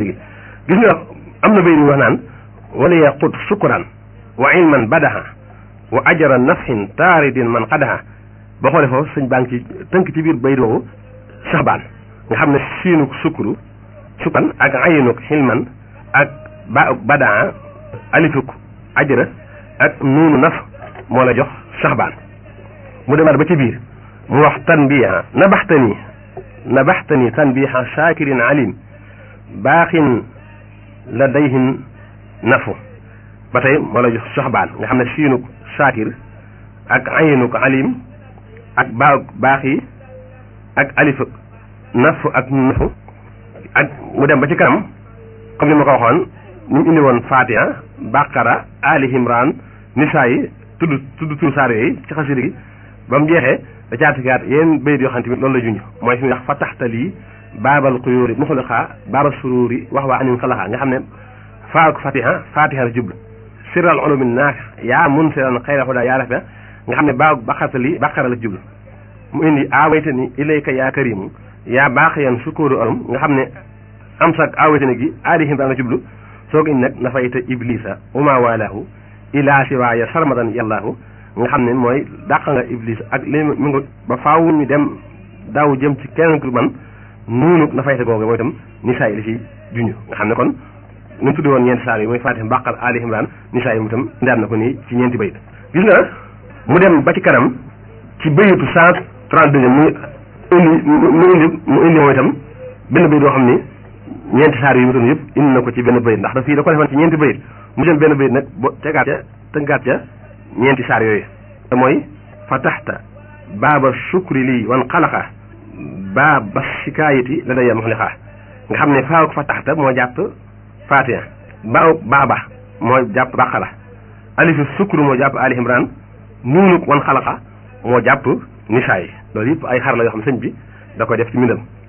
gis nga am na bay ñu wax naan wala yaqut sukkuran wa ilman badaha wa ajra nafsin taaridin man qadaha boo xoolee foofu sëñ baa ngi ci tënk ci biir bay doowu saxbaan nga xam ne siinuk sukkuru sukkan ak ayinuk xilman ak ba badaa alifuk ajra ak nuunu naf moo la jox saxbaan mu demaat ba ci biir mu wax tanbiha nabaxtani nabaxtani tanbiha shakirin alim baaxin la dayhin nafu ba tey moo la jox saxbaan nga xam ne siinuk shakir ak ayinuk alim ak baa baax yi ak alifuk nafu ak nafu ak mu dem ba ci kanam comme ni ma ko waxoon ni mu indi woon Fatiha Baqara Ali Imran Nisaa yi tudd tudd tur saar yooyu ci xasida gi ba mu jeexee da caatikaat yéen bayit yoo xam tamit loolu la junj mooy fi mu wax fa taxta lii baabal xuyóori muxliqaa baabal suruuri wax waa anin xalaxaa nga xam ne faak Fatiha Fatiha la jublu sirral ulumi naafi yaa mun siran xayra hudaa yaa rafi nga xam ne baa baqarta lii Baqara la jublu mu indi aawayta ni ilayka yaa karimu yaa baax yan sukóoru arum nga xam ne am sak awetene gi aali himran la jublu soo ko indi nag nafayta iblisa uma walaahu ila siwaaya sarmadan yàllaahu nga xam ne mooy dàq nga iblis ak li mu ngi ba faaw ñu dem daw jëm ci keneen ku man nuunu nafayta googu mooy itam nisaa yi li ci junj nga xam ne kon nu mu tuddi woon ñeenti saar yi mooy Faatiha Baqara aali himran nisaa yi mu itam indaat na ko nii ci ñeenti bayit gis nga mu dem ba ci kanam ci bayitu cent trente deux mu indi mu indi mu indi mooy itam benn bayit boo xam ni ñeenti saar yi mu doon yëpp indi na ko ci benn bayit ndax da fii da ko defoon ci ñeenti bayit mu jël benn bayit nag bo tegaat ca tënkaat ca ñeenti saar yooyu te mooy fataxta baaba sukri lii wan xalaqa baaba shikaayati la daya muxliqa nga xam ne faaw fataxta moo jàpp Fatiha baaw baaba moo jàpp Baqara alifu sukru moo jàpp Ali Imran nuunu wan xalaqa moo jàpp nisaa yi loolu yëpp ay xar la yoo xam sëñ bi da koy def ci mbindam